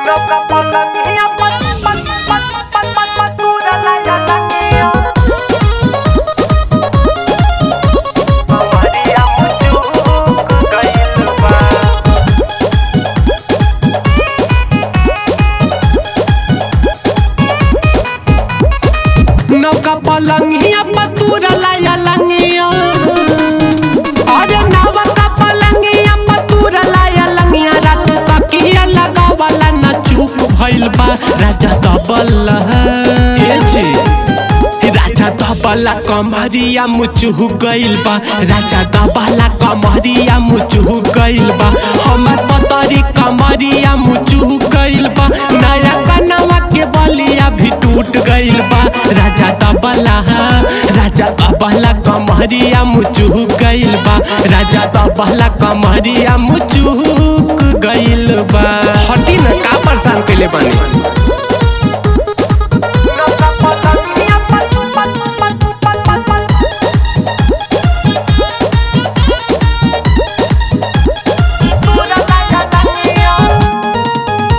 Loca por la niña, pa, pa, pa, pa, pa, pa, dura la ya la niña. Maria mucho gaiल बा नौका पलंगिया पतूरा लाया लंगिया अरे नौका पलंगिया पतूरा लाया लंगिया रात तकिया लगावला न चूक भइल बा राजा दबल ए जी राजा दबला कमरिया मुचुह गइल बा राजा दबला कमरिया मुचुह गइल बा हमर पतरी कमरिया मुचुह गइल बा नया कनवा के बलिया भी टूट गइल बा राजा दबला राजा दबला कमरिया मुचुह गइल बा राजा दबला कमरिया मुचुह गइल बा हटी न का परेशान कइले बानी Loca por la niña, pa, pa, pa, pa, pa, pa. Dura la ya la niña.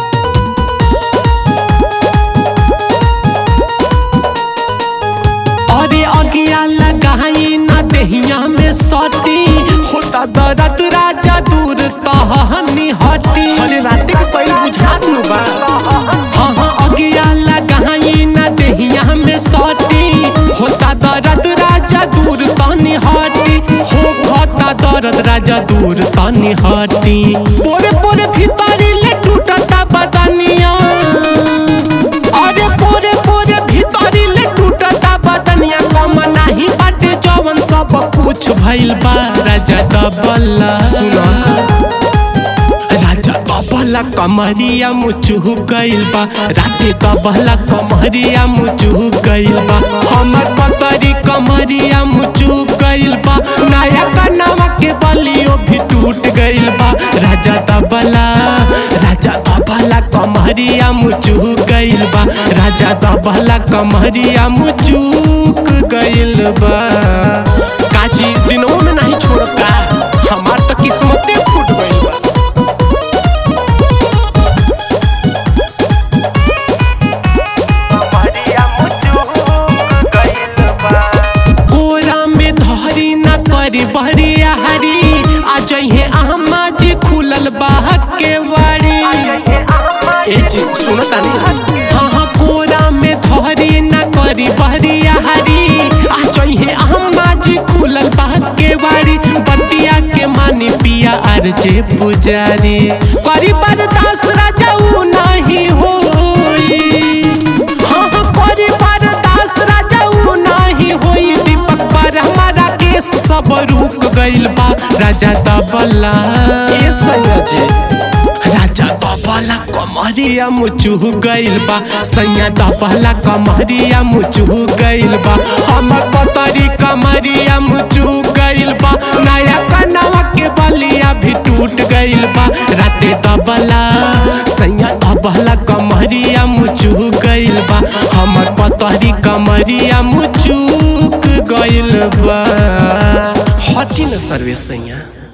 अरे अगिया लगाई ना देहिया में सटी होता दर्द राजा दूर तहनी हटी अरे रात के कोई बुझात नु बा हाँ हाँ अगिया लगाई ना देहिया में सटी होता दर्द राजा दूर तहनी हटी हो खता दर्द राजा दूर तहनी हटी पोरे पोरे भीतरी ले टूटता बदनिया अरे पोरे पोरे भीतरी ले टूटता बदनिया कम नाही बाटे जवन सब कुछ भइल बा राजा दबला सुना राजा दबला कमरिया मुचुह गइल बा राते दबला कमरिया मुचुह गइल बा हमर पतरी कमरिया मुचुह गइल बा नया कनवा के बलियो भी टूट गइल बा राजा दबला राजा दबला कमरिया मुचुह गइल बा राजा दबला कमरिया मुचुक गइल बा काची दिनों में नहीं छोड़ता हमार तो किस्मते फूट गइल बा Maria mucho gaiल बा कोरा में धरी न करी बहरिया हरी आ जइहे अहमा जी खुलल बाह के वाड़ी ए जी सुनो तानी हाँ हाँ कोरा में धरी न करी बहरिया हरी आ जइहे अहमा जी खुलल बाह के वाड़ी बतिया के मानी पिया अर जे पुजारी करी बरदास राजा उ नहीं होई हाँ हाँ करी बरदास राजा उ नहीं होई दीपक पर हमारा केस सब रुक गइल बा राजा दबला ए सयाजी राजा दबला कमरिया मुचुह गइल बा सैया दबला कमरिया मुचुह गइल बा हमर पतरी कमरिया मुचुह गइल बा नया कनवा के बलिया भी टूट गइल बा राते दबला सैया दबला कमरिया मुचुह गइल बा हमर पतरी कमरिया मुचुक गइल बा हटी न सर्वे सैया